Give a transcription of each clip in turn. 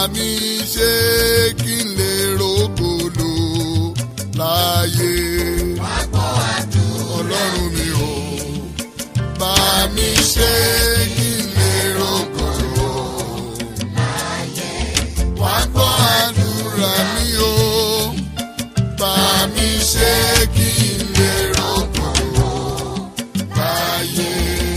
mi ṣe kí n lè rògbòlò láàyè. ọlọ́run mi ò bá mi ṣe kí n lè rògbòlò láàyè. wá gbọ́ àdúrà mi o bá mi ṣe kí n lè rògbòlò láàyè.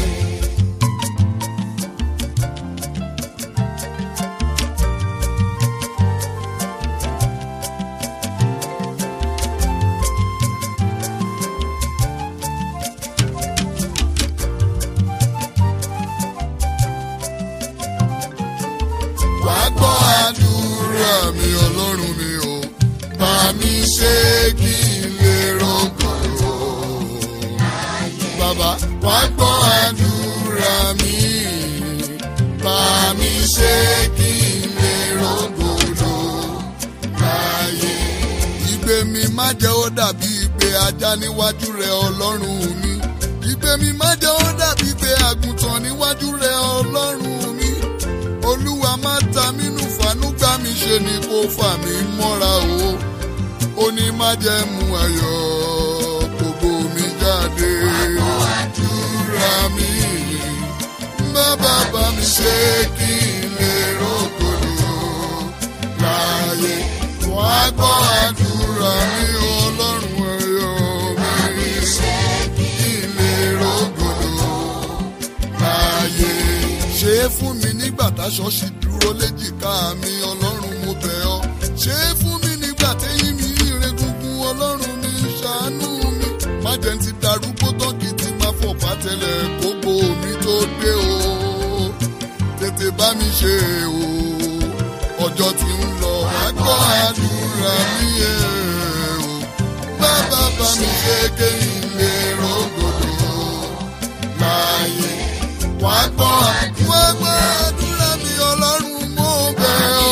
wá gbọ́ àdúrà mi ọlọ́run mi o bá mi ṣe kí n lè rọ́gbọ̀n o. bàbá wá gbọ́ àdúrà mi bá mi ṣe kí n lè rọ́gbọ̀n o. láyé ìgbé mi má jẹ́ ó dàbí ìgbé ajá níwájú rẹ ọlọ́run mi ìgbé mi má jẹ́ ó dàbí ìgbé àgùntàn níwájú rẹ ọlọ́run mi olúwa má ta mínú fanú gbá mi ṣe ni kó fà mí mọ́ra o ó ní má jẹ́ mu ayọ̀ gbogbo mi jáde àdúrà mi bàbá bá mi ṣe kí n lè rògbòdò láàyè wá gbọ́ àdúrà mi ọlọ́run ẹ̀yọ́ mi kí n lè rògbòdò láàyè. ṣe é fún mi nígbà táṣọ ṣì dúró léjìká mi ọlọ́run mo bẹ̀ ọ́. ṣe é fún mi nígbà téyín mi ire gungun ọlọ́run mi ṣàánú mi. má jẹ́ ń ti darúgbó tán kí n ti máa fọ̀ pátẹ́lẹ̀ kókó mi tó dé o. tètè bá mi ṣe o ọjọ́ tí ń lọ àgbọ̀ àdúrà mi ẹ̀ o. bàbá bá mi ṣe kéyìn lè rògbòdò láàyè wá gbọ́ wá gbọ́ àdúrà mi ọlọ́run mo bẹ̀ ọ́.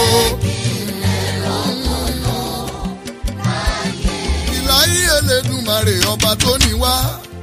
ìláyé Elédùmarè ọba tó ní wá.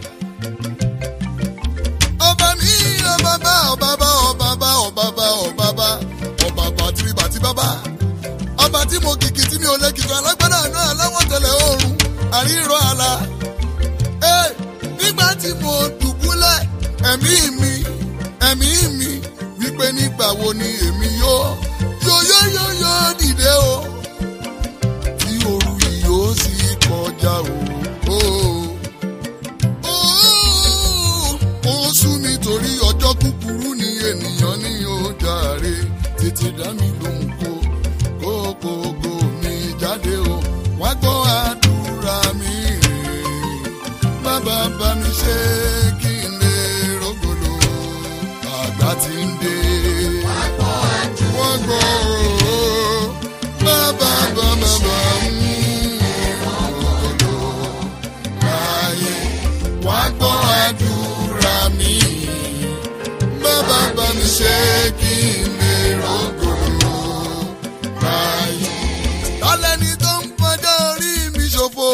ọba mi ọba bá ọba bá ọba bá ọba bá ọba bá ọba bá tìrì bàtí bábá. ọba tí mo kìkì tí mi ò lè kìkì alágbádá náà aláwọ̀ tẹ̀lé oòrùn àríyìnrọ̀ àlà. Ẹ́, nígbà tí mo dùbúlẹ̀ ẹ̀mí mi ẹ̀mí mi wípé nígbà wo ni èmi yóò yóò yóò yóò yóò dìde o tí òru yìí yóò sì kọjá o. o. o. ó sú mi torí ọjọ́ kúkúrú ni ènìyàn ní ó jàre tètè dá mi lóhùn kó kókókó mi jáde o wá gbọ́ àdúrà mi bàbá bá mi ṣe kí n lè rògbòlò àgbà tí ń dé. wọ́n gbọ́ o bàbá bá bàbá mú rògbòlò láàyè wá gbọ́ àdúrà mi bàbá bá mi ṣe kí n lè rògbòlò láàyè. tálẹ́ni tó ń fọjọ́ orí mi ṣòfò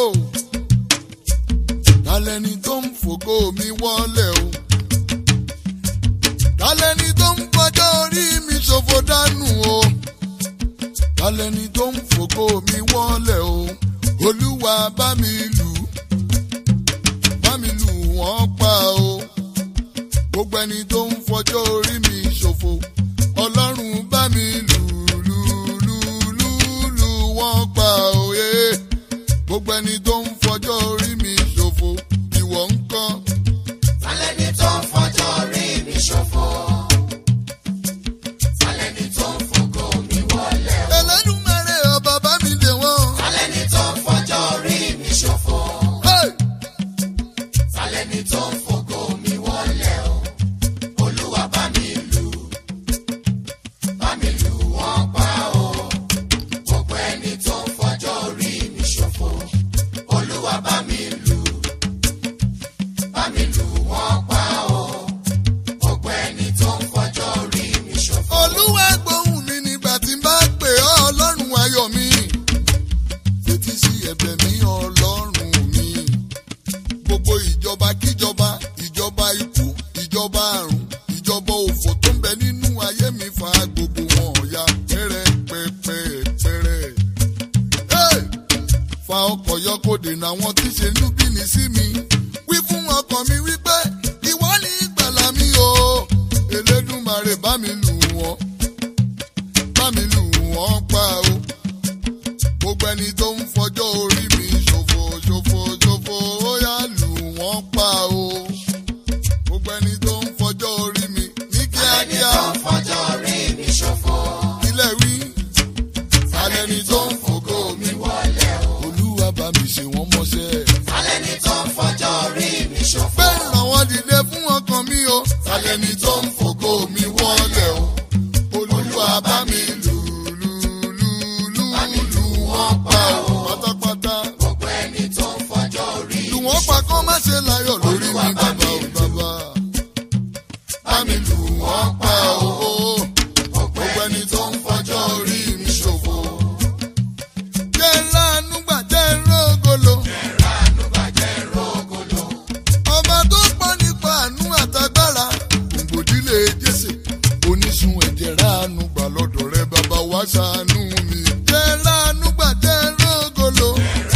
tálẹ́ni tó ń fògo mi wọlé o tálẹ́ni tó ń fọjọ́ orí mi ṣòfò dànù o tálẹ́ni tó ń fògo mi wọlé o olúwa bá mi lù bá mi lù wọ́n pa o gbogbo ẹni tó ń fọjọ́ orí mi ṣòfò ọlọ́run bá mi lù lù lù lù lù wọ́n pa o yé gbogbo ẹni tó ń fọjọ́ orí mi ṣòfò ìwọ ń kọ́. Tálẹ́ni tó ń fọjọ́ orí mi ṣòfò. Tálẹ́ni tó ń fògo mi wọlé o. Ẹlẹ́dùmarè ọba bá mi dè wọ́n. Tálẹ́ni tó ń fọjọ́ orí mi ṣòfò. Hey! Tálẹ́ni tó ń fògo mi wọlé o. Olúwa bá mi lù. Bá mi lù wọ́n pa o. Gbogbo ẹni tó ń fọjọ́ orí mi ṣòfò. Olúwa bá mi lù. Bá mi lù wọ́n pa o. Gbogbo ẹni tó ń fọjọ́ orí mi ṣòfò. Olúwa gbóhùn mi nígbà tí n bá pè ọ́ ọlọ́run ayọ̀ mi. Fetí sí ẹ̀bẹ̀ mi ọlọ́run mi. Gbogbo ìjọba kíjọba, ìjọba ikú, ìjọba àrùn, ìjọba òfò tó ń bẹ nínú ayé mi fa gbogbo wọn ọ̀ya pẹ́rẹ́. ọ̀nà àwọn tí ṣe ń bíni sí mi. wí fún ọkàn mi wípé ìwọ ní ìgbàlà mi o. elédùnmarè bá mi lù wọ́n bá mi lù wọ́n pa o. gbogbo ẹni tó ń fọjọ́ orí mi ṣòfò ṣòfò ṣòfò ó yá lù wọ́n pa o. gbogbo ẹni tó ń fọjọ́ orí mi ní ẹni kíákíá tó ń fọjọ́ orí mi ṣòfò. ilẹ̀ wí. alẹ́ni tó ń fògo mi wọlé o. olúwa bá mi ṣe wọ́n mọ́ṣẹ́. alẹ́ni tó ń fọjọ́ orí mi ṣòfò. bẹ́ẹ̀ ràn wọ́n dìde fún ọkàn mi o. alẹ́ni tó ń fògo mi wọlé o. olúwa bá mi lù lù lù lù lù wọ́n pa o. pátápátá gbogbo ẹni tó ń fọjọ́ orí lù wọ́n pa kó má ṣe láyọ̀ lórí mi bàbá o bàbá. bá mi lù wọ́n pa o. gbogbo ẹni tó ń fọjọ́ orí mi ṣòfò. jẹ́ ńláàánú gbà jẹ́ ńlọ́gọ́lọ́. ọba tó pọ̀ nípa àánú àtagbára gbòǹgbòdìlé jésè oníṣun ẹ̀jẹ̀ ránu gbà lọ́dọ̀ rẹ bàbá wá ṣàánú mi. jẹ́ ránu gbà jẹ́ rògolo.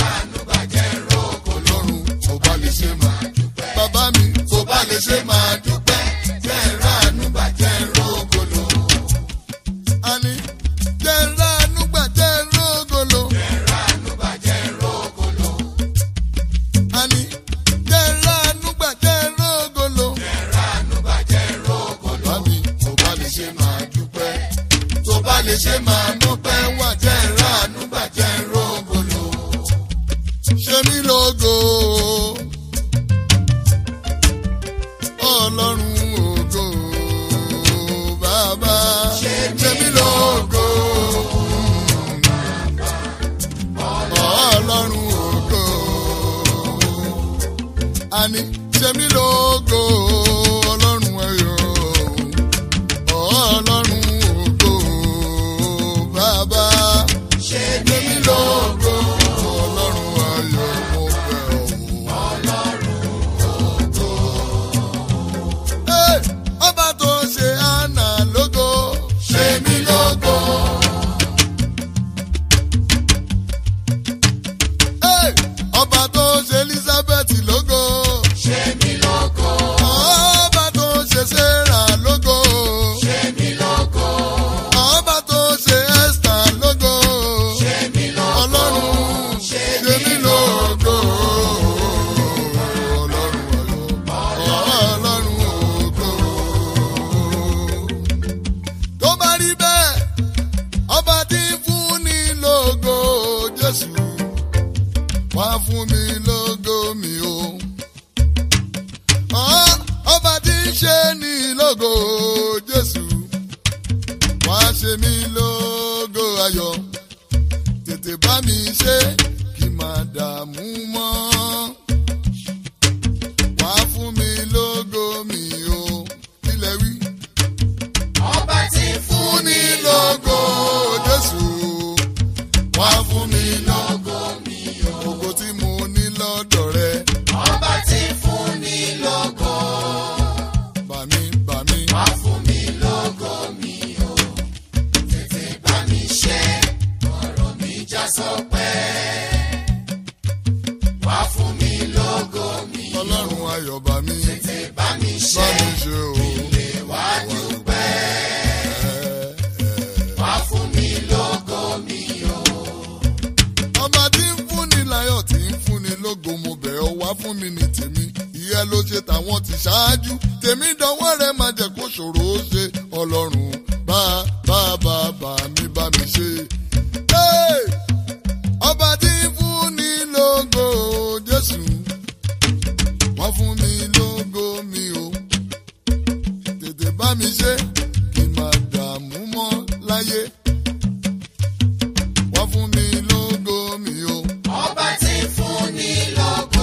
ọlọ́run tó bá lè ṣe máa dúpẹ́. bàbá mi tó bá lè ṣe máa dúpẹ́. jẹ́ ránu gbà jẹ́ rògolo. àní jẹ́ ránu gbà jẹ́ rògolo. àní jẹ́ ránu gbà jẹ́ rògolo. bàbá mi tó bá lè ṣe máa dúpẹ́. tó bá lè ṣe máa dúpẹ́ wà jẹ́ ránu gbà jẹ́ rògolo. ṣe mí lógo. ọlọ́run ògo bàbá ṣe mí lógo. ọlọ́run ògo àní ṣe mí lógo ọlọ́run ẹ̀yọ́ ọlọ́run ògo bàbá ṣe ṣe mí lógo ọlọ́run ẹ̀yọ́ mo bẹ̀ ọ́. Ẹ́, ọba tó ṣe àná lógo ṣe mí lógo. Ẹ́, ọba tó ṣe elizabeth lógo. ṣe mí lógo. ọba tó ṣe sarah lógo. ṣe mí lógo. ọba tó ṣe esther lógo. ṣe mí lógo. ọlọ́run ṣe ṣe mí lógo. ọlọ́run ayọ̀ ọlọ́run ògo. tó bá rí bẹ́ẹ̀ ọba tí ń fún ní lógo jésù wá fún mi lógo mi o. Ọ́, ọba tí ń ṣe ní lógo jésù wá ṣe mí lógo ayọ̀ tètè bá mi ṣe kí n máa dààmú mọ́. wá fún mi lógo mi o kílẹ̀ wí. ọba tí ń fún fún ní lógo jésù wá fún mi lógo mi o. ògo tí mo ní lọ́dọ̀ rẹ ọba tí ń fún ní lógo. bà mí bà mí. wá fún mi lógo mi o. tètè bá mi ṣe ọ̀rọ̀ mi já sọpẹ́. wá fún mi lógo mi o. ọlọ́run ayọ̀ bà mí tètè bá mi bá ṣe mi ṣe o. lè wá dúpẹ́. Ẹ, ẹ. wá fún mi lógo mi o. ọba tí ń fúnni láyọ̀ tí ń fúnni lógo mo bẹ̀ ọ́ wá fún mi ní tèmi ìyẹn ló ṣe tàwọn ti ṣáájú tèmi dánwọ́ rẹ̀ má jẹ́ kó ṣòro ó ṣe ọlọ́run bá bá bá bá mi bá mi ṣe. Hey! ọba tí ń fúnni lógo jésù wá fún mi lógo mi o tètè bá mi ṣe kí n má dààmú mọ́ láyé wá fún mi lógo mi o. ọba tí ń fún ní lógo.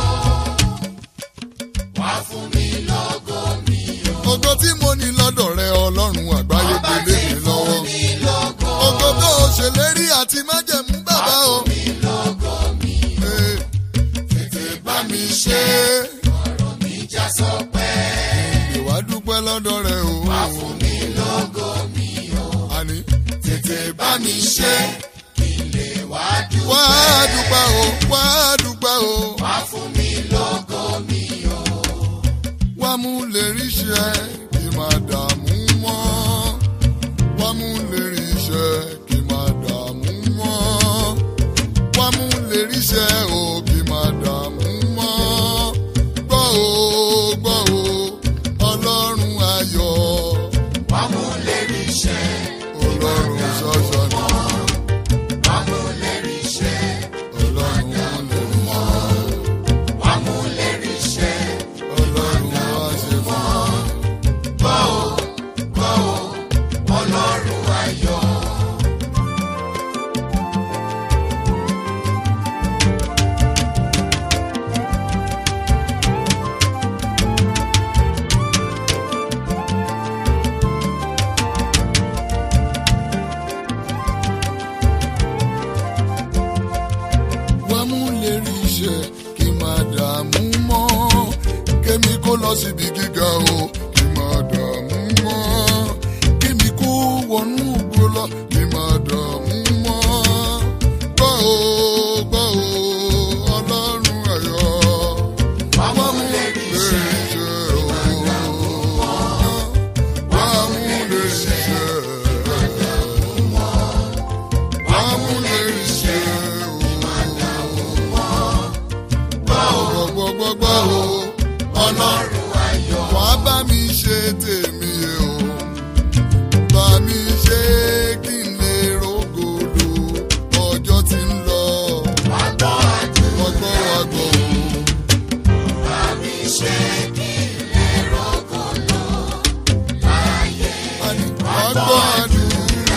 wá fún mi lógo mi o. ògo tí mo ní lọ́dọ̀ rẹ ọlọ́run àgbáyé ọba gbélé tí mi ń fún lọ́wọ́. ní lógo. ògo tó o ṣèlérí àti májẹ̀mú bàbá o. mi lógo mi o. Ee, tètè bá mi ṣe é. ọ̀rọ̀ mi já sọpẹ́. ìwà dúpẹ́ lọ́dọ̀ rẹ o. wá fún mi lógo mi o. àní tètè bá mi ṣe kí n lè wá dúpẹ́. wá dúpẹ́ o wá dúpẹ́ o kí máa dààmú mọ́ wá mú lérí iṣẹ́ kí máa dààmú mọ́ wá mú lérí iṣẹ́ o kí máa dààmú mọ́ gbọ́ o gbọ́ o ọlọ́run ayọ̀ wá mú lérí iṣẹ́ ọlọ́run ṣọ́ṣọ́ ni wá mú lérí iṣẹ́ ọlọ́run lérí iṣẹ́ wá mú lérí iṣẹ́ ọlọ́run wá ṣe fún mi. gbọ́ o gbọ́ o ọlọ́run ayọ̀. wá mú lérí iṣẹ́ kí n máa dààmú mọ́ kémi kó lọ síbi gíga o kí n máa dààmú mọ́ kémi kó wọnú ògbó lọ kí n máa dààmú mọ́ gbọ́ o gbọ́ o ọlọ́run ayọ̀ wá mú lérí iṣẹ́ o wá mú lérí iṣẹ́ wá mú lérí iṣẹ́ o gbọ́gbọ́gbọ́ o ọlọ́run ayọ̀. wà á bá mi ṣe tèmi o bá mi ṣe kí n lè rògòdò ọjọ́ tí ń lọ wá gbọ́ àdúrà ọgbọ́n wa gbọ́ bá mi ṣe kí n lè rọ́gọ̀ lọ láyé. o àní wà á gbọ́ àdúrà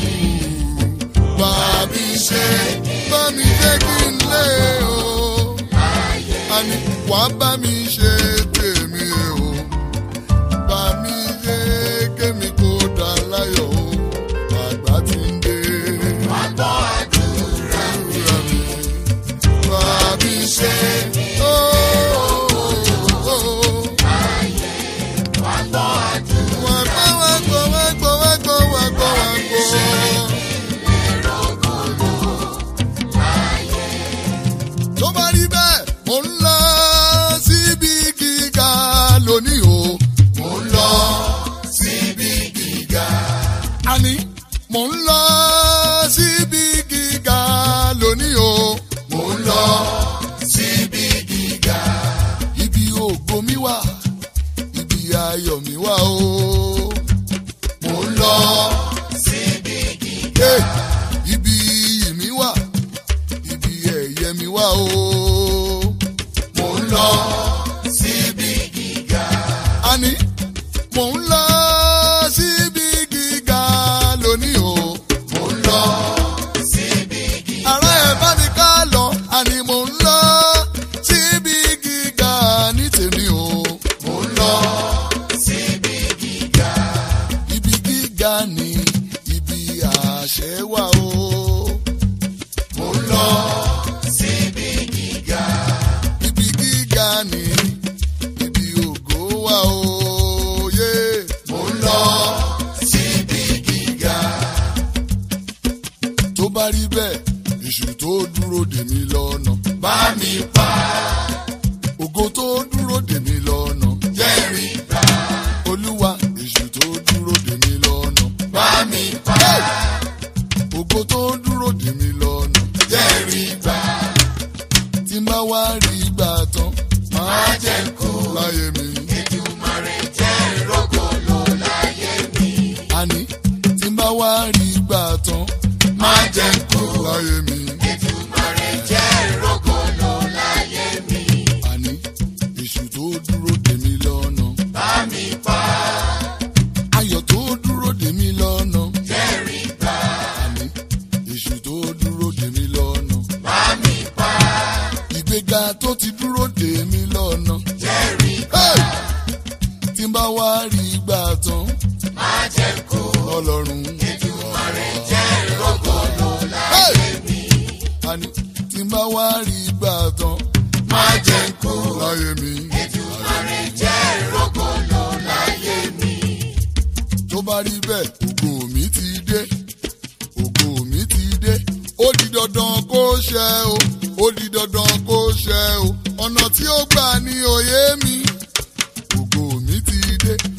bá mi ṣe bá mi ṣe kí n lè o àní wà á bá mi ṣe tèmi o bá mi ṣe kémi kó dá láyọ̀ o àgbà tí ń dé. wá gbọ́ àdúrà Bàbí ṣe ó wá gbọ́ àdúrà wà gbọ́ wà gbọ́ wà gbọ́ wà gbọ́ wà gbọ́ wà gbọ́. rọ́gọ̀ lọ láyé. Tó bá rí bẹ́ẹ̀, mò ń lọ síbi gíga lónìí o. Mò ń lọ síbi gíga. Àní, mò ń lọ síbi gíga lónìí o. Mò ń lọ síbi gíga. Ibi ògo mi wà, ibi ayọ̀ mi wà o. Mò ń lọ síbi gíga. Ibi iyì mi wà ibi ẹ̀yẹ mi wá o. Mò ń lọ síbi gíga. Àní, mò ń lọ síbi gíga lónìí o. Mò ń lọ síbi gíga. Ará ẹ̀ bá mi ká lọ, àní mò ń lọ síbi gíga ní tèmi o. Mò ń lọ síbi gíga. Ibi gíga ni ibi àṣẹ wà o. Mò ń lọ síbi gíga. Ibi gíga ni ibi ògo wà òye. Mò ń lọ síbi gíga. Tó bá rí bẹ́ẹ̀, èṣù tó dúró dè mí lọ́nà. Bá mi pa. Ògo tó dúró dè mí lọ́nà. Jẹ́rìí gbà. Olúwa, èṣù tó dúró dè mí lọ́nà. Bá mi pa. Ògo tó dúró dè mí lọ́nà. Jẹ́rìí gbà. Tí n bá wá rí gbà tán, máa jẹ́ kú láyé mi. Èdùmàrè jẹ́ rọ́gọ̀ lọ láyé mi. Àní, tí n bá wá rí gbà tán, máa jẹ́ kú láyé mi. Èdùmàrè jẹ́ rọ́gọ̀ lọ láyé mi. Àní, èṣù tó dúró dè mí lọ́nà. Bá mi pa Ayọ̀ tó dúró dè mí lọ́nà. jẹ́rìí gbà. Àní, èṣù tó dúró dè mí lọ́nà. Bá mi pa Ìgbéga tó ti dúró dè mí lọ́nà. jẹ́rìí gbà. Hey! Tí n bá wá rí gbà tán, Má jẹ́ kú. Ọlọ́run. Èdùmàrè jẹ́ rọ́gọ̀ lọ Hey! láyé mi. Àní, tí n bá wá rí gbà tán, Má jẹ́ kú. láyé mi. Èdùmàrè jẹ́ rọ́gọ̀ lọ láyé mi. tó bá rí bẹ́ẹ̀ ògo mi ti dé ògo mi ti dé ó di dandan kó ṣẹ o ó di dandan kó ṣẹ o ọ̀nà tí ó gbà ní òye mi ògo mi ti dé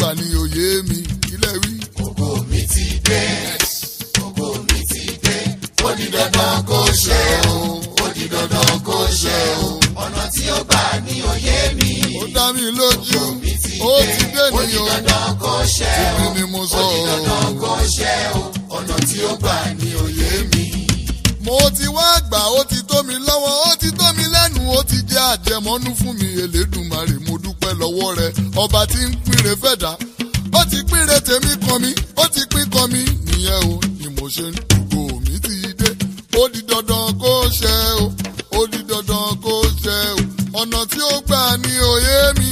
gbà ní òye mi ilẹ̀ wí. ògo mi ti dé ògo mi ti dé ó di dandan kó ṣe o ó di dandan kó ṣe o ọ̀nà tí ó gbà ní òye mi ó dá mi lójú mi ti ó dé ti dé ó di nìyó dandan kó ṣe o èmi ni mo sọ ó di dandan ọ́. kó ṣe o ọ̀nà tí ó gbà ní òye mi. mo ti wá gbà ó ti tó mi lọ́wọ́ ó ti tó mi lẹ́nu ó ti jẹ́ àjẹmọ́nú fún mi elédùnmarè mo dúpẹ́ lọ́wọ́ rẹ ọba tí ń pínre fẹ́dà ó ti pínre tèmi kan mi ó ti pín kan mi nìyẹn o ni mo ṣe ń dùgbò mi ti dé ó di dandan kó ṣe o ó di dandan kó ṣe o ọ̀nà tí ó gbà ní òye mi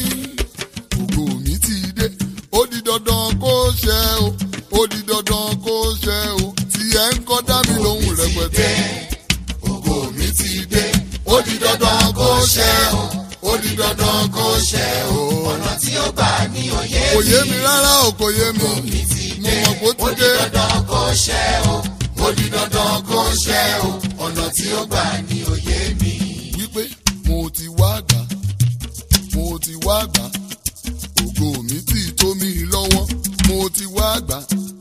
ògo mi ti dé ó di dandan kó ṣe o ó di dandan kó ṣe o tí ẹ ń kọ́ dá mi lóhùn rẹpẹtẹ. ògo mi ti dé ó di dandan kó ṣe o ó di dandan kó ṣe o ọ̀nà tí ó gbà ní òye kò mi. yé mi rárá o kò yé mi mi ti mo dé mọ̀ kó ó ti di dé dandan kó ṣe o ó di dandan kó ṣe o ọ̀nà tí ó gbà ní òye mi. wípé mo ti wá gbà mo ti wá gbà ògo mi ti tó mi lọ́wọ́ mo ti wá gbà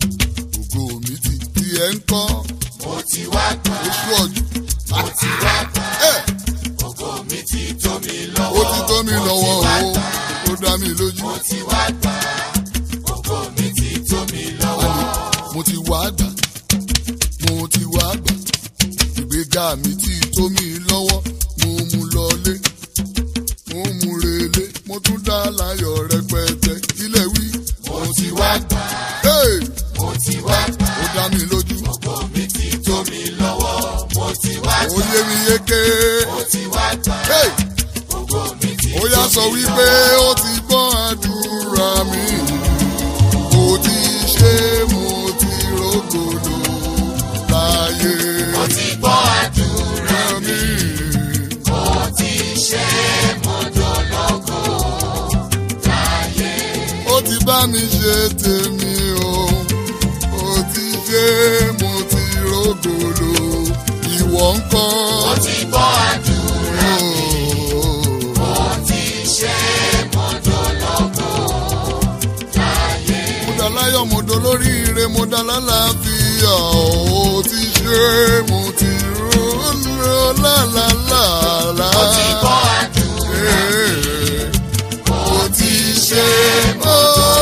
ògo mi ti tí ẹ ń kọ́ mo ti wá gbà oṣù ọ̀jù. mo ti wá gbà ẹ̀ ògo mi ti tó mi ó lọ́wọ́ ti tó mi lọ́wọ́ mo ti wá o gbà ó dá mi lójú. mo ti wá gbà ògo mi ti tó mi lọ́wọ́. mo ti wá gbà mo ti wá gbà ìgbéga mi ti tó mi lọ́wọ́ mo mú lọlé mo mú relé mo tún dá láyọ̀ rẹpẹtẹ ilé wí. mo ti wá gbà Hey! mo ti wá gbà ó dá mi lójú ògo mi ti tó mi lọ́wọ́ mo ti wá ó gbà yé mi yéké. mo ti wá gbà Hey! ògo mi ti ó yá tó sọ mi wípé lọ́wọ́. ó ti gbọ́ àdúrà mi mo ti ṣe mo ti rògbòdò láyé mo ti gbọ́ àdúrà mi. mo ti ṣe mo dológo láyé. ó ti bá mi ṣe tèmi o ó ti ṣe mo ti rògbòdò ìwọ ń kọ́. mo ti gbọ́ àdúrà mo ti ṣe mo dológo láyé. mo dá láyọ̀ mo dó lóríire mo dá lálàáfíà ó ti ṣe mo ti rò lálàlálà. mo ti gbọ́ àdúrà mo ti ṣe mo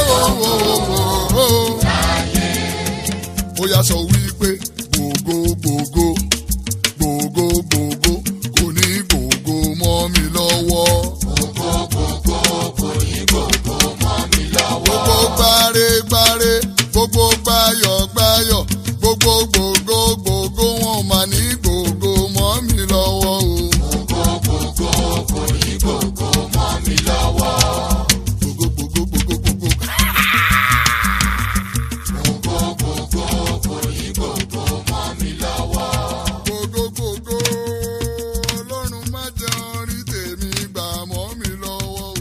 láyé. ó yá sọ wípé gbogbo gbogbo gbogbo gbogbo kò ní gbogbo mọ́ mi lọ́wọ́. gbogbo gbogbo kò ní gbogbo mọ́ mi lọ́wọ́. gbogbo gbáre gbáre gbogbo gbáyọ̀ gbáyọ̀ gbogbo gbogbo gbogbo wọn mà ní gbogbo mọ́ mi lọ́wọ́ o. gbogbo gbogbo kò ní gbogbo mọ́ mi lọ́wọ́. gbogbo gbogbo gbogbo gbogbo. gbogbo gbogbo kò ní gbogbo mọ́ mi lọ́wọ́. gbogbo gbogbo ọlọ́run má jẹ́ orí tèmi gbà mọ́ mi lọ́wọ́ o.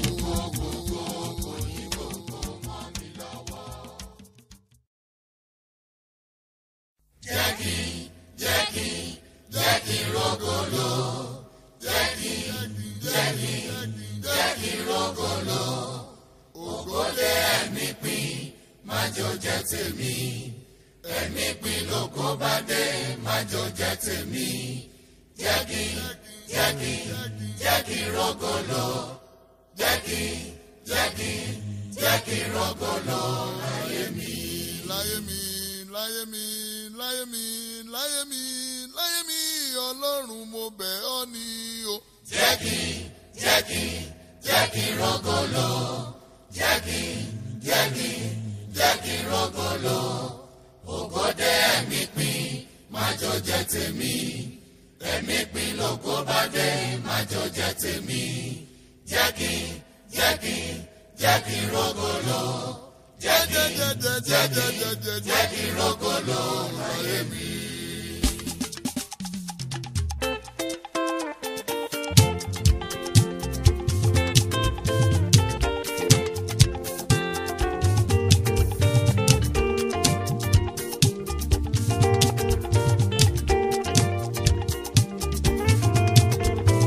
jẹ́ kí jẹ́ kí jẹ́ kí rògòlò jẹ́ kí jẹ́ kí jẹ́ kí rògòlò ògòdè ẹ̀mí pín májò jẹ́ tèmi ẹ̀mí pín lóko bá dé májò jẹ́ tèmi jẹ́ kí jẹ́ kí jẹ́ kí rògòlò jẹ́ kí jẹ́ kí jẹ́ kí rògòlò láyé mi. láyé mi láyé mi láyé mi láyé mi láyé mi ọlọ́run mo bẹ̀ ọ́ ni o. jẹ́ kí jẹ́ kí jẹ́ kí rògòlò jẹ́ kí jẹ́ kí jẹ́ kí rògòlò ògòdè ẹ̀mí pín májò jẹ́ tèmi ẹ̀mí pín lóko bá dé májò jẹ́ tèmi jẹ́ kí jẹ́ kí jẹ́ kí rògòlò jẹ́ kí jẹ́ kí jẹ́ kí rògòlò láyé mi.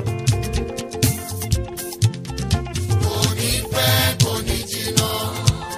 kò ní pẹ́ kò ní jìnnà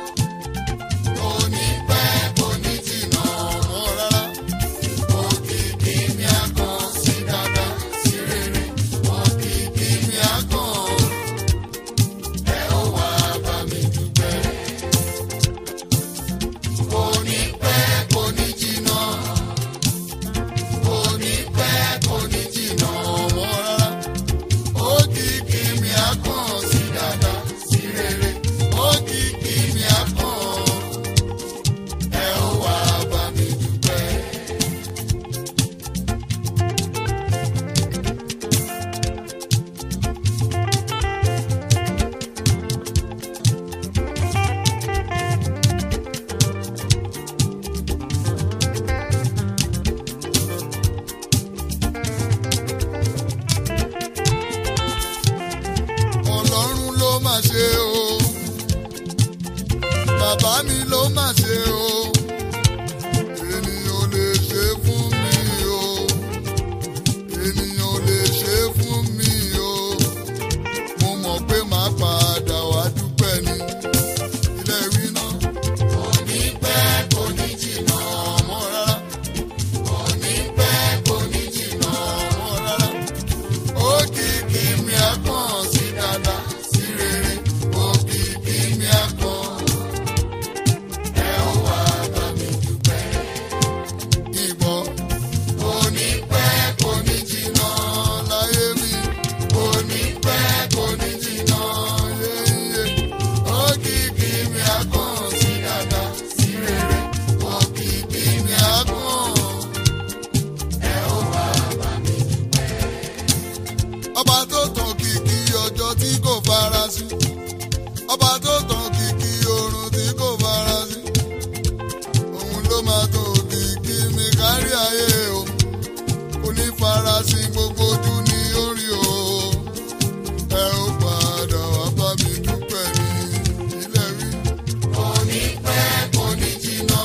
ọba tó tàn kìkì ọjọ́ tí kò farasin ọba tó tàn kìkì oòrùn tí kò farasin òun ló máa tó kìkì mi kárí ayé o onífarasin gbogbo ojú ní orí o ẹ ó padà wá bá mi dúpẹ́ ní ilé rí. kò ní pẹ́ kò ní jìnnà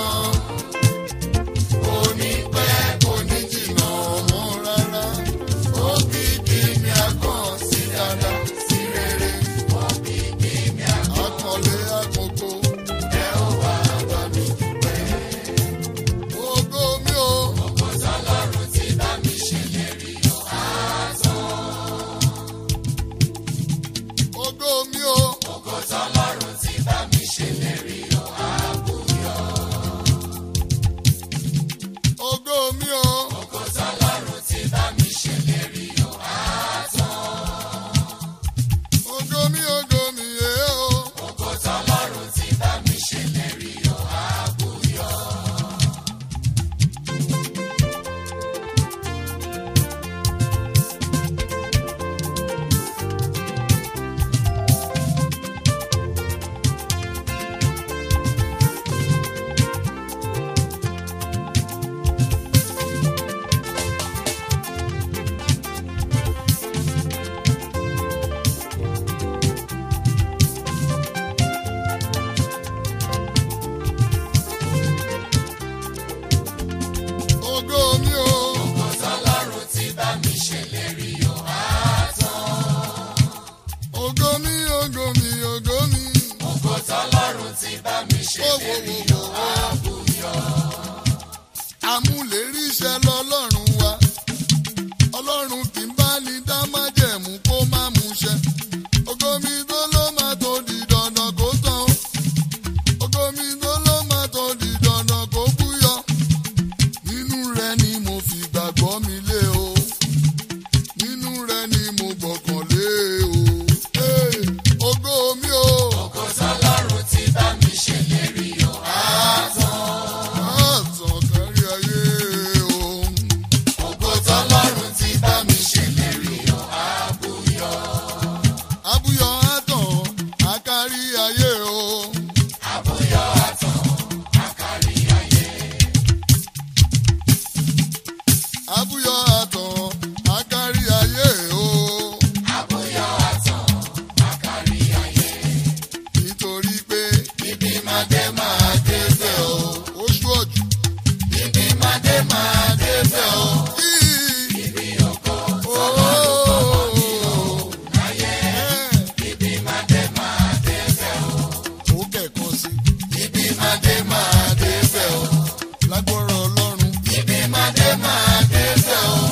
kò ní pẹ́ kò ní jìnnà ọmọ rárá òkìkí mi á kàn sí dáadáa sí rere òkìkí mi á kàn akọ̀lé àkókò ẹ ó wá bá mi dúpẹ́. ògo mi o Ògo tọ́lọ́run ti bá mi ṣèlérí o á tán. ògo mi o Ògo tọ́lọ́run ti bá mi ṣèlérí o á bùyọ. ògo mi o Ògo tọ́lọ́run ti bá mi ṣèlérí o á tán. ògo mi ògo mi yé o Ògo tọ́lọ́run ti bá mi ṣèlérí o á bùyọ. ògo mi o Ògo tọ́lọ́run ti bá mi ṣèlérí o á tán. ògo mi ògo mi ògo mi Ògo tọ́lọ́run ti bá mi ṣèlérí o á bùyọ. amúlérí iṣẹ́ lọ́lọ́run wa ọlọ́run kì í bá ní dá májẹ̀mú kó má múṣẹ ògo mi tó ló máa tó di dandan kó tán ògo mi tó ló máa tó di dandan kó búyọ nínú rẹ ni mo fi gbàgbọ́ mi lé o nínú rẹ ni mo gbọ̀kàn lé o Hey, ògo mi o Ògo tọ́lọ́run ti bá mi ṣèlérí o á tán. àtàn kárí ayé o. Ògo tọ́lọ́run ti bá mi ṣèlérí o á bùyọ. Abúyọ àtàn àkárí ayé o. Àbúyọ àtàn àkárí ayé. Abúyọ àtàn àkárí ayé o. Àbúyọ àtàn àkárí ayé. Nítorí pé Ibi máa dé máa dé bẹ́ o. oṣù ọ̀jù Ibi máa dé máa dé bẹ́ o. yìí. Ibi ògo Ooo. láyé. Ibi máa dé máa dé bẹ́ o. Ó kẹ̀kan sí Ibi máa dé máa dé bẹ́ o. lágbọ́rọ̀ Ọlọ́run. Ibi máa dé máa dé bẹ́ o.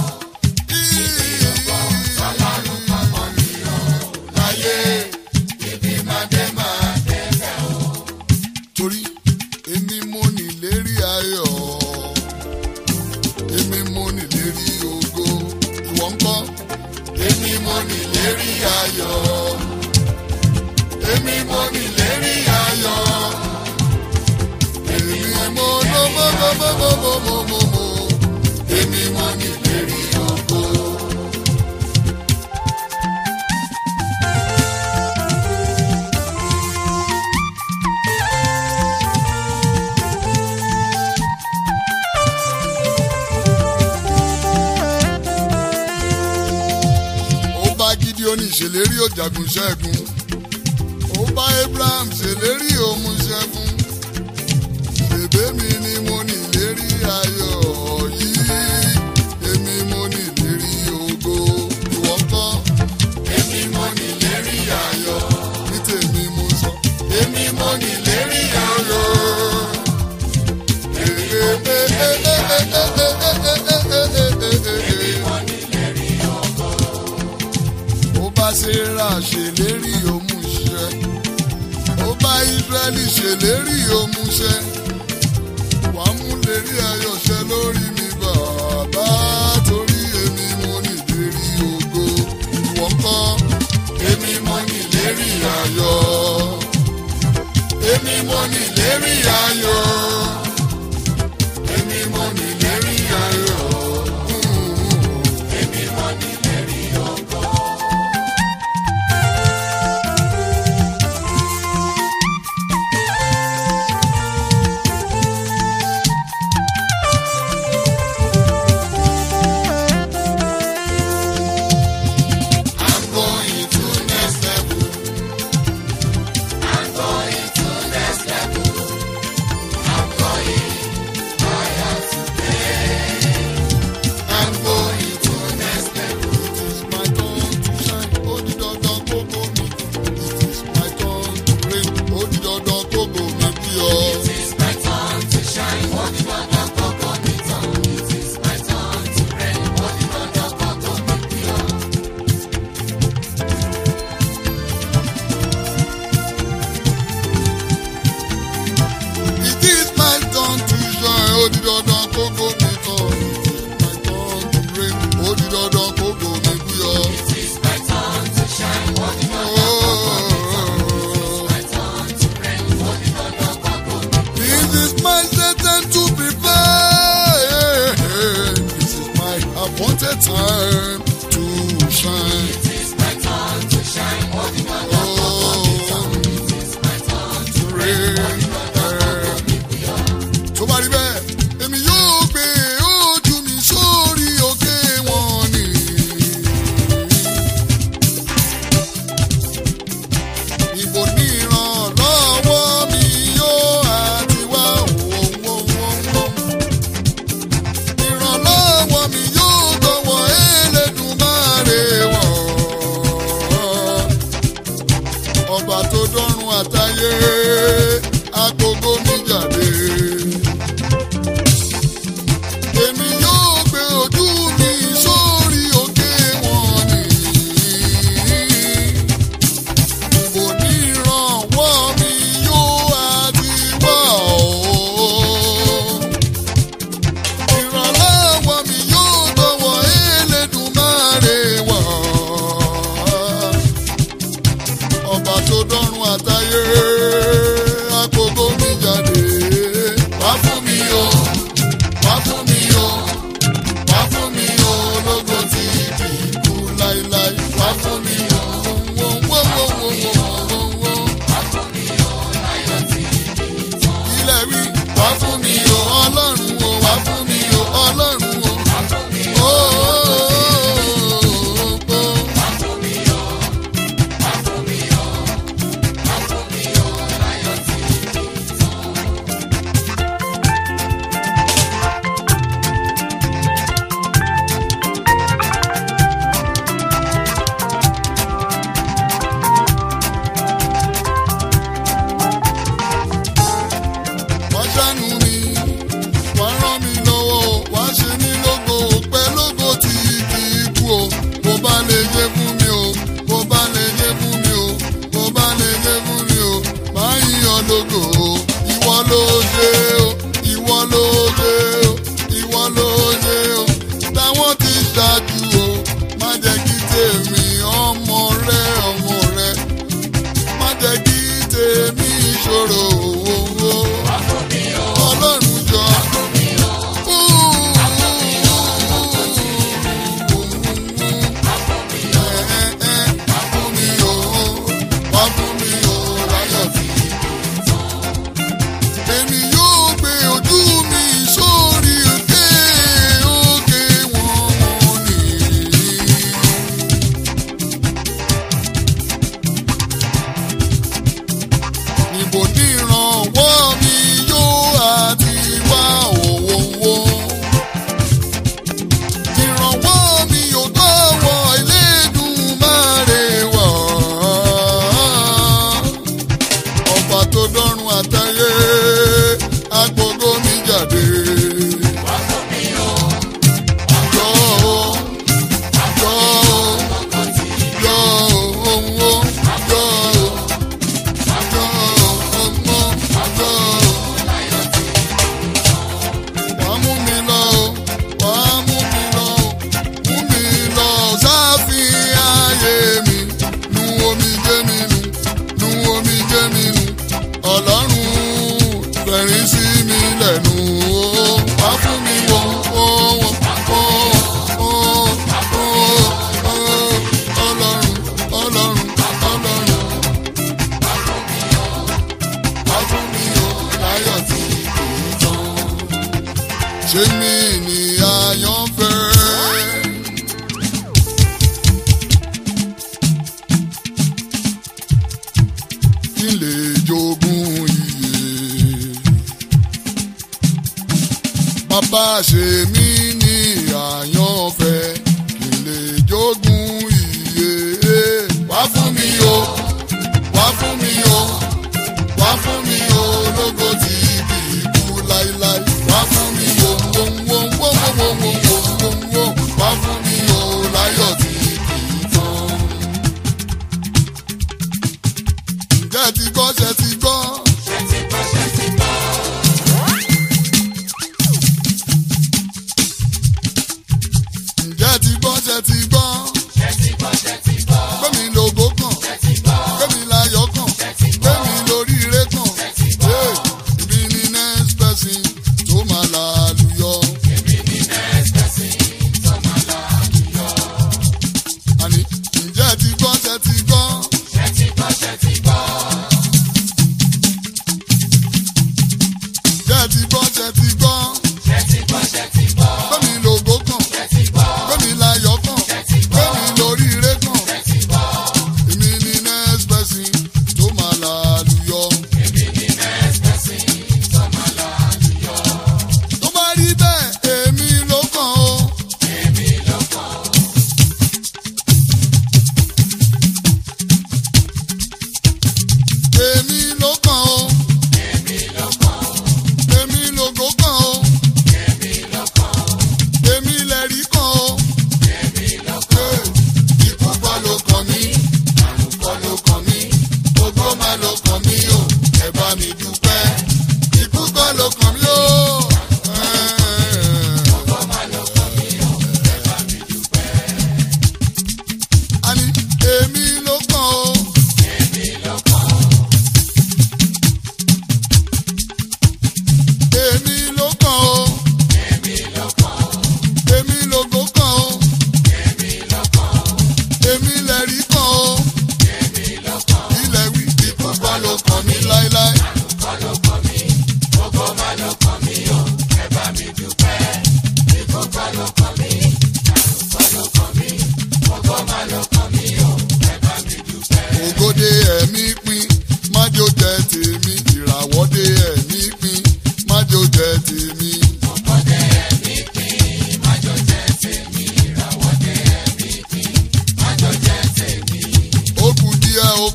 Ọlọ́run pamọ́ mi o. Láyé. Ibi máa dé máa dé bẹ́ o. Torí èmi mo nílérí ayọ̀. Èmi mo nílérí ògo. Ìwọ ń kọ́. Èmi mo nílérí ayọ̀. Èmi mo nílérí ayọ̀. Èmi mo ló mọ́ mọ́ mọ́ mọ́ mọ́ mọ́ mọ́ mọ́. Èmi mo nílérí ògo. ó bá Gídíónì ṣèlérí ó jagun ṣẹ́gun ó bá Abraham ṣèlérí ó mú ṣẹ́gun bèbè mi ni mo ní ìlérí ayọ̀ yìí èmi mo ní ìlérí ògo ìwọ ńkọ́ Èmi mo nílérí ayọ̀. ní tèmi mo sọ Èmi mo nílérí ayọ̀. Èmi mo nílérí ògo. ó bá Sérà ṣèlérí ó mú ṣẹ ó bá Ísírẹ́lì ṣèlérí ó mú ṣẹ wà á mú lérí ayọ̀ ṣẹ lórí mi bàbá torí èmi mo ní ìlérí ògo ìwọ ńkọ́ Èmi mo nílérí ayọ̀. Èmi mo nílérí ayọ̀. Èmi mo nílérí ayọ̀. Èmi mo nílérí ògo. appointed time to shine. tó bá rí bẹ́ẹ̀ èmi yóò gbé ojú mi sórí òkè wọn ni. Ibo ní ìrànlọ́wọ́ mi yóò àti wá òwòwòwò. Ìrànlọ́wọ́ mi yóò tọwọ́ Elédùmarè wọ̀ ọba tó dọ́run àtayé agogo mi jáde. Èmi yóò gbé ojú mi sórí òkè wọn ni. Kò ní ìrànwọ́ mi yóò àti wá o. Ìrànlọ́wọ́ mi yóò tọwọ́ Elédùmarè wá ọba tó dọ́run àtayé àkókò mi jáde. wá fún mi o wá fún mi o wá fún mi o lógo tí kì í kú láíláí. wá fún mi o wo wo wo wo wo wo wo. ilẹ̀ wí wá fún mi o ọlọ́run o wá fún mi o ọlọ́run o. Ó, ó, ó, ó, ó. wá ṣàánú mi wá ràn mí lọ́wọ́ wá ṣe mí lógo pẹ́ lógo tí kì í kú o bó bá lè jẹ́ fún mi o bó bá lè jẹ́ fún mi o bó bá lè jẹ́ fún mi o máa yíyan lógo o ìwọ ló ṣe o ìwọ ló ṣe o ìwọ ló ṣe o táwọn ti ṣáájú o má jẹ́ kí tèmi ọmọ rẹ ọmọ rẹ má jẹ́ kí tèmi ṣòro owó. Ọlọ́run jọ. Fún mi o, wá fún mi o, láyọ̀ tí èmi yóò gbé ojú mi sórí òkè òkè wọn ni. Níbo ní ìrànwọ́ mi yóò àti wá òwòwò. Ìrànwọ́ mi yóò tọ́wọ́ Elédùmarè wá. Ọba tó dọ́run àtayé, agbógo mi jáde. Jọ o, jọ o, jọ o, jọ o. Wàá mú mi lọ o, wàá mú mi lọ o, mú mi lọ sáfin ayé mi, nu omi jẹ́ mi nù, nu omi jẹ́ mi nù, ọlọ́run fẹ̀rín sí mi lẹ́nu o, wàá fún mi wọ o, o, o, o, o, ọlọ́run, ọlọ́run, ọlọ́run. Wá fún mi o, láyọ̀ tí kì í tán. Ṣé mi ni àyànfẹ́? Kí n lè jogún iye. Bàbá ṣe mí ní àyànfẹ́. Kí n lè jogún iye. Wá fún mi o, wá fún mi o wá fún mi o lógo tí kì í kú láíláí. wá fún mi o wo wo wo wo wo wo wo wo wo wá fún mi o láyọ̀ tí kì í tán. ǹjẹ́ ti gbọ́ ṣe ti gbọ́. ǹjẹ́ ti gbọ́ ṣe ti gbọ́. gbẹ́mi lògó kàn gbẹ́mi láyọ̀ kàn gbẹ́mi lórí ire kàn. Hey, ibi ni next person tó máa lálùyọ.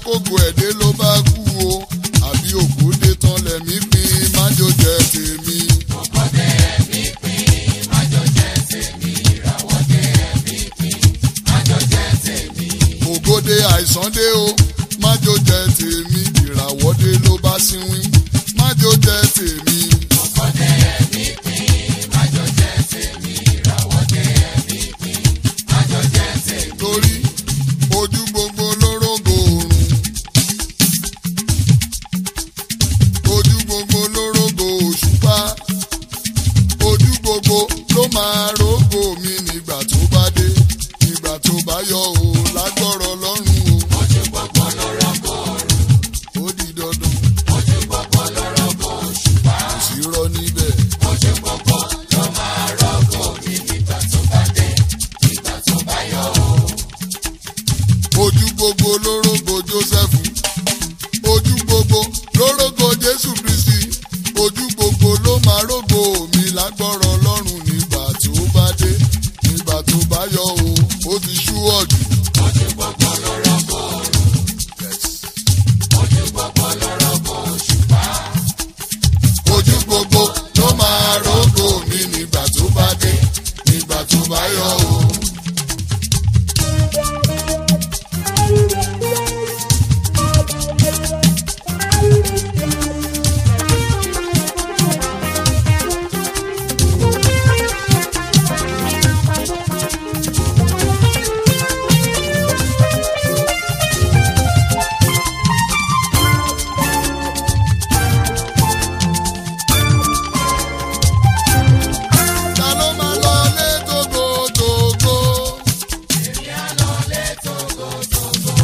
kógo ẹ̀dẹ́ ló bá kú o àbí òkúdé tán lẹ̀mí pin májò jẹ tèmi. ògbódé ẹ̀mí pín májò jẹ́ tèmi ìràwọ̀dé ẹ̀mí pín májò jẹ́ tèmi. ògòdè àìsàn dé o májò jẹ tèmi ìràwọ̀dé ló bá síwín májò jẹ tèmi. ògbódé ẹ̀mí pín májò jẹ́ tèmi ìràwọ̀dé ẹ̀mí pín májò jẹ́ tèmi. torí ojú gbogbo lórógo oòrùn ojú gbogbo lórógo òṣùpá ojú gbogbo ló máa rógo mi nígbà tó bá dé nígbà tó bá yọ o lágbọ́rọ̀ lọ́rùn ojú gbogbo lórọ́kọ̀ o ó di dandan ojú gbogbo lórọ́kọ̀ òṣùpá. kò sí rọ níbẹ̀ ojú gbogbo ló máa rọ́kọ̀ mi nígbà tó bá dé nígbà tó bá yọ o. ojú gbogbo lórógo Jósẹ́fù ojú gbogbo lórógo Jésù Kristi ojú gbogbo ló máa rógo mi lágbọ́rọ̀ lọ́rùn nígbà tó bá dé nígbà tó bá yọ o ó ti ṣú ọ̀jù. ojú gbogbo lórọ́kọ̀ ojú gbogbo lórọ́kọ̀ òṣùpá. ojú gbogbo ló máa rógo mi nígbà tó bá dé nígbà tó bá yọ o. ta ló máa lọ lé tógótógó. èmi á lọ lé tógótógó.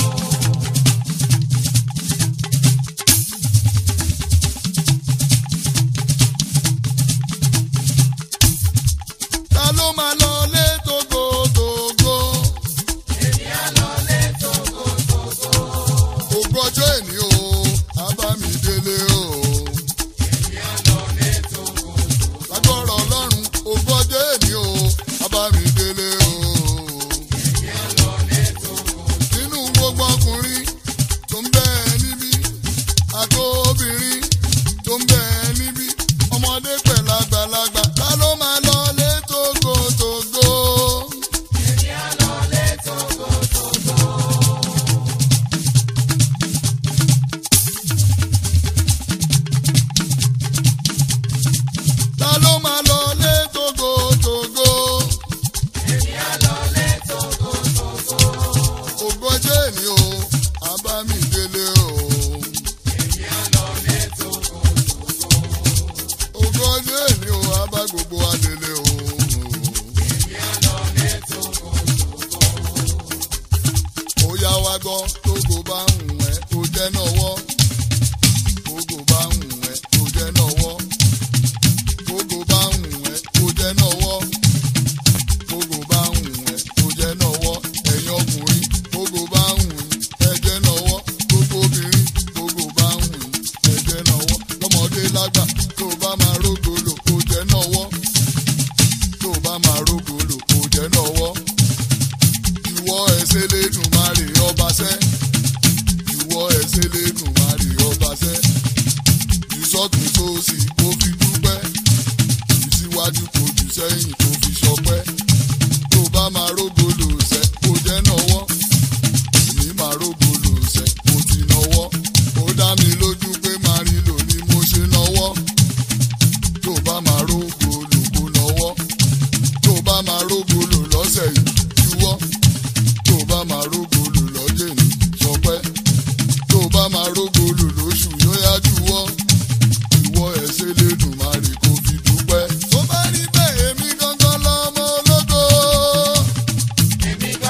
ta ló máa lọ lé tógótógó. èmi á lọ lé tógótógó. ògbọ́jọ́ èní o abámidélé o. èmi á lọ lé tógótógó. lágbọ́rọ̀ ọlọ́run ògbọ́jọ́ èní o abámidélé o. èmi á lọ lé tógótógó. nínú gbogbo ọkùnrin tó ń bẹ níbí àti obìnrin tó ń bẹ níbí ọmọdé pẹ̀lú àgbàlagbà ta ló máa lọ lé tógótógó. èmi á lọ lé tógótógó. ta ló máa lọ lé tógótógó. èmi á lọ lé tógótógó. ògbọ́jọ́ èní o abámidélé o. èmi á lọ lé tógótógó. ògbọ́jọ́ èní o abá gbogbo adélé o. èmi á lọ lé tógótógó. ó yá wá gbọ́ tógo bá ń wẹ̀ kó jẹ́ náwọ́. tógo bá ń wẹ̀ kó jẹ́ náwọ́. tógo bá ń wẹ̀ kó jẹ́ náwọ́. tógo bá ń wẹ̀ kó jẹ́ náwọ́. ẹ̀yin ọkùnrin tógo bá ń wẹ̀ ẹ jẹ́ náwọ́. gbogbo obìnrin tógo bá ń wẹ̀ ẹ jẹ́ náwọ́. lọ́mọdé lágbà tó bá máa rógolo kó jẹ́ náwọ́. tó bá máa rógolo kó jẹ́ náwọ́ ìwọ ẹsẹ lẹnu máa rè ọba sẹ ìwọ ẹsẹ lẹnu máa rè ọba sẹ ìsọtún sósì kó fi dúpẹ́ ìsíwájú kò jù sẹ́yìn kó fi ṣọpẹ́ tó bá máa rógolo sẹ kó jẹ́ náwọ́ èmi máa rógolo sẹ kó ti náwọ́ ó dá mi lójú pé máa rí lò ní mo ṣe náwọ́ tó bá máa rógolo kó náwọ́ tó bá máa rógolo lọ́sẹ̀ yìí juwọ́ tó bá máa rógolo lọ́jẹ̀ ní sọpẹ́ tó bá máa rógolo lóṣù yóò yá juwọ́ ìwọ ẹ̀ṣẹ̀ lẹ́nu máa rè kó fi dúpẹ́. tó bá rí bẹ́ẹ̀ èmi gangan lọ́mọ ológo. èmi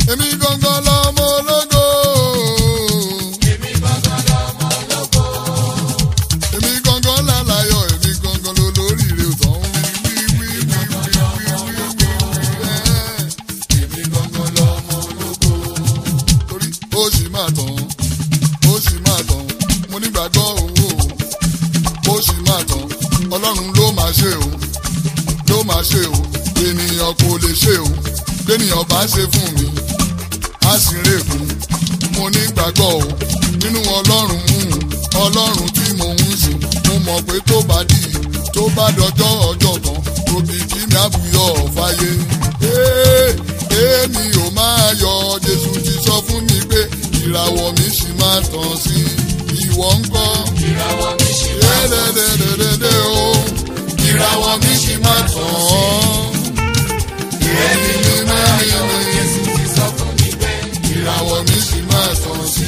èmi gangan lọmọ ológo. èmi gangan lọmọ ológo. èmi gangan lálàyọ̀ èmi gangan lolóríire òtàn wí wí wí wí wí wí wí wí wí. èmi gangan lọmọ ológo. torí ó sì máa tàn ó sì máa tàn mo nígbàgbọ́ owó ó sì máa tàn ọlọ́run ló máa ṣe o ló máa ṣe o ènìyàn kò lè ṣe o kéèyàn bá ṣe fún mi á sì rèkún mo nígbàgbọ́ o nínú ọlọ́run ọlọ́run tí mo ń sìn mo mọ̀ pé tó bá dì í tó bá dọjọ́ ọjọ́ kan òbí kí mi àbúyọ̀ fàyè. Ee, èmi ò máa yọ jésù ti sọ fún mi pé ìràwọ̀ mi sì máa tàn sí ìwọ ń kọ́. ìràwọ̀ mi ṣì máa tàn sí. Dédédédédé o ìràwọ̀ mi sì máa tàn án. èmi ló máa yọ jésù ti sọ fún mi pé ìràwọ̀ mi sì máa tàn sí.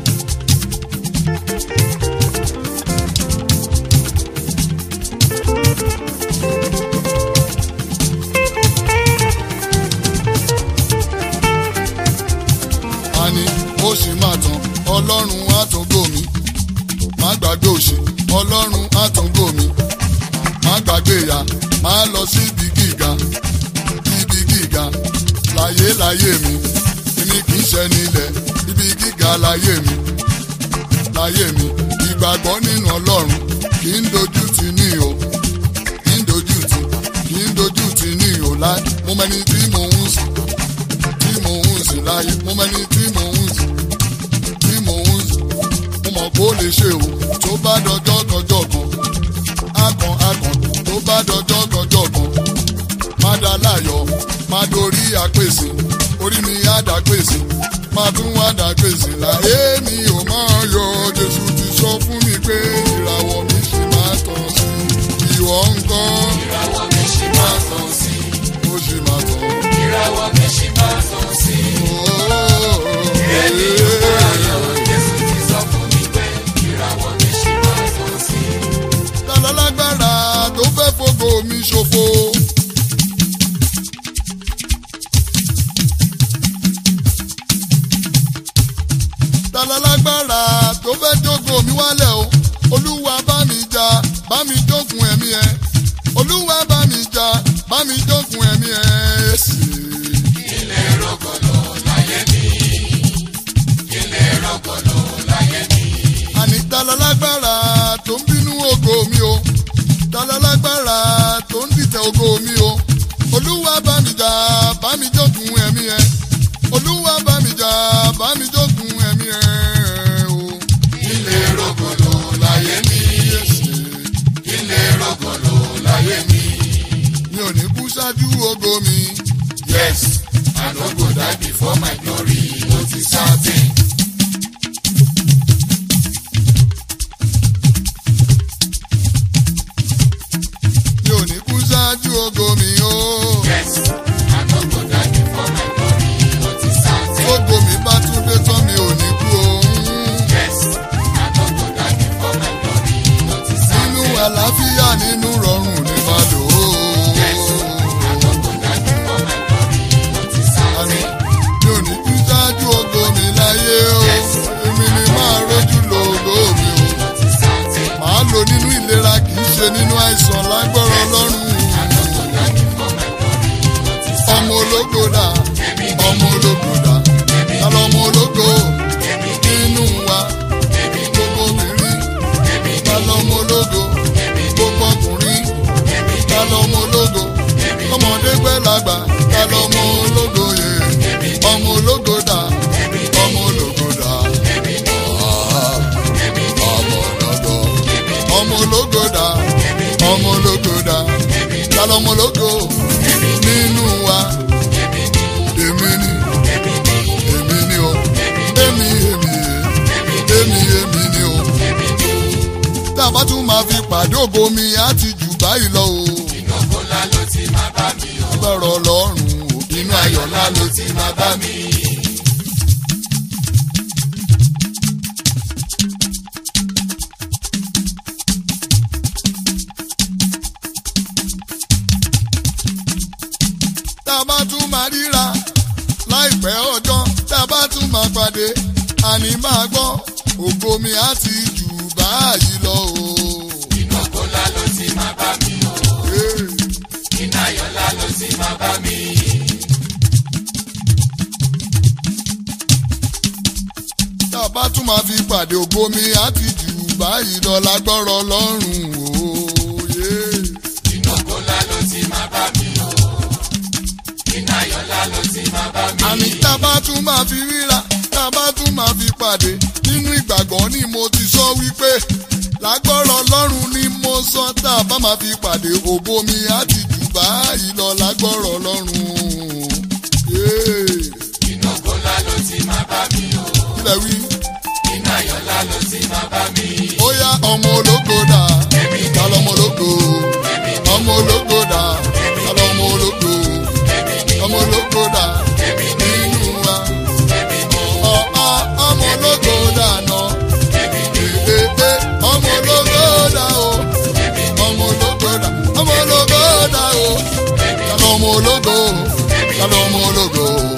Àní ó sì máa tàn ọlọ́run àtúngò mi. Má gbàgbé òṣì ọlọ́run àtúngò mi. Má gbàgbé ìyá má lọ síbi gíga ibi gíga láyé láyé mi èmi kì í ṣe nílẹ̀ ibi gíga láyé mi láyé mi ìgbàgbọ́ nínú ọlọ́run kì í dojú ti ní o kì í dojú ti kì í dojú ti ní o láì mo mẹni tí mo ń sìn tí mo ń sìn láyé mo mẹni tí mo ń sìn tí mo ń sìn mo mọ̀ kó lè ṣe o tó bá dọjọ́ kọjọ́ kan akàn akàn tó bá dọjọ́ kọjọ́ kan má dá láyọ̀ má dorí àpèsè orí mi á dá pèsè má tún wá dá pèsè láyé mi ò máa yọ jésù ti sọ fún mi pé ìràwọ̀ mi ṣì máa tàn sí ìwọ nǹkan ìràwọ̀ mi ṣì máa tàn sí. ó ṣì máa tàn. ìràwọ̀ mi ṣì máa tàn sí. èmi ló máa yọ jésù ti sọ fún mi pé ìràwọ̀ mi ṣì máa tàn sí. Tálá lágbára tó fẹ́ fògo mi ṣòfò. Tálá lágbára tó fẹ́ jókòó mi wálẹ̀ o. Olúwa bá mi jà, bá mi jókòó ẹ̀mí ẹ̀. Olúwa bá mi jà, bá mi jókòó ẹ̀mí ẹ̀. ilé rọ̀gọ̀lọ̀ láyé mi. ilé rọ̀gọ̀lọ̀ láyé mi. Àní tálá lágbára tó ń bínú ògo mi o. Tálá lágbára tó ń dìtẹ̀ ògo mi o. Olúwa bá mi jà, bá mi jókòó ẹ̀mí ẹ̀. Olúwa bá mi jà, bá mi jókòó ẹ̀mí ẹ̀ o. ilé rọ̀gọ̀lọ̀ láyé mi. ilé rọ̀gọ̀lọ̀ láyé mi. Mi ò ní kú ṣáájú ògo mi. yes i no go die before my glory ó ti certain. Mi ò ní kú ṣáájú ògo mi o. yes i no go die before my glory ó ti certain. Ògo mi bá tún dé tán mi ò ní kú o. yes i no go die before my glory ó ti Nínú certain. àlàáfíà nínú rọrùn ní máa lò ó. yes i no go die before my glory ó ti Àní certain. mi ò ní kú ṣáájú ògo mi láyé o. Yes. Èmi ni máa rójú lo ògo mi o. ó ti certain. Màá lò nínú ìlera kì í ṣe nínú àìsàn lágbọ́rọ̀ Ọlọ́run. i no go die before my glory ó ti Ọmọ certain. ológo dà, èmi ọmọ ológo dà, kálọ̀ ọmọ ológo èmi nínú wa èmi gbogbo obìnrin. èmi Kálọ̀ ọmọ ológo gbogbo ọkùnrin. èmi Kálọ̀ ọmọ ológo ọmọdé pẹ́ lágbà. Kálọ̀ ọmọ ológo yẹ ọmọ ológo dà, ọmọ ológo dà. Ah, ọmọ ológo. Ọmọ ológo dà, ọmọ ológo dà. Kálọ̀ ọmọ ológo nínú wa. Èmi ni, èmi ni o. Èmi, èmi, èmi, èmi ni o. Tá a bá tún máa fi pàdé ògo mi, á ti jù báyìí lọ o. ìnáwó ńlá ló ti máa bá mi o. Agbára Ọlọ́run o. Inú ayọ̀ ńlá ló ti máa bá mi. Tá a bá tún máa ríra láìpẹ́ ọjọ́ mi á ti jù báyìí lọ o. Inú ògo ńlá ló ti máa bá mi o. Hey. Iná ayọ̀ ńlá ló ti máa bá mi. tá a bá tún máa fi pàdé ògo mi á ti jù báyìí lọ lágbọ́rọ̀ lọ́rùn òye. Inú ògo ńlá ló ti máa bá mi o. Iná ayọ̀ ńlá ló ti máa bá mi. àní tá a bá tún máa fi ríra tá a bá tún máa fi pàdé nínú ìgbàgbọ́ ni mo ti sọ wípé lágbọ́rọ̀ lọ́rùn ni mo sọ tá a bá máa fi pàdé ògo mi á ti jù báyìí lọ lágbọ́rọ̀ lọ́rùn. Yeah. Inú ògo ńlá ló ti máa bá mi o. kílẹ̀ wí. Iná ayọ̀ ńlá ló ti máa bá mi. ó yá ọmọ ológo dà ta lọmọ ológo ọmọ ológo dà ta lọmọ ológo ọmọ ológo dà nínú wa ọ ọ ọmọ ológo dà nà ee ọmọ ológo dà o ọmọ ológo dà ọmọ ológo dà o ta lọmọ ológo ta lọmọ ológo.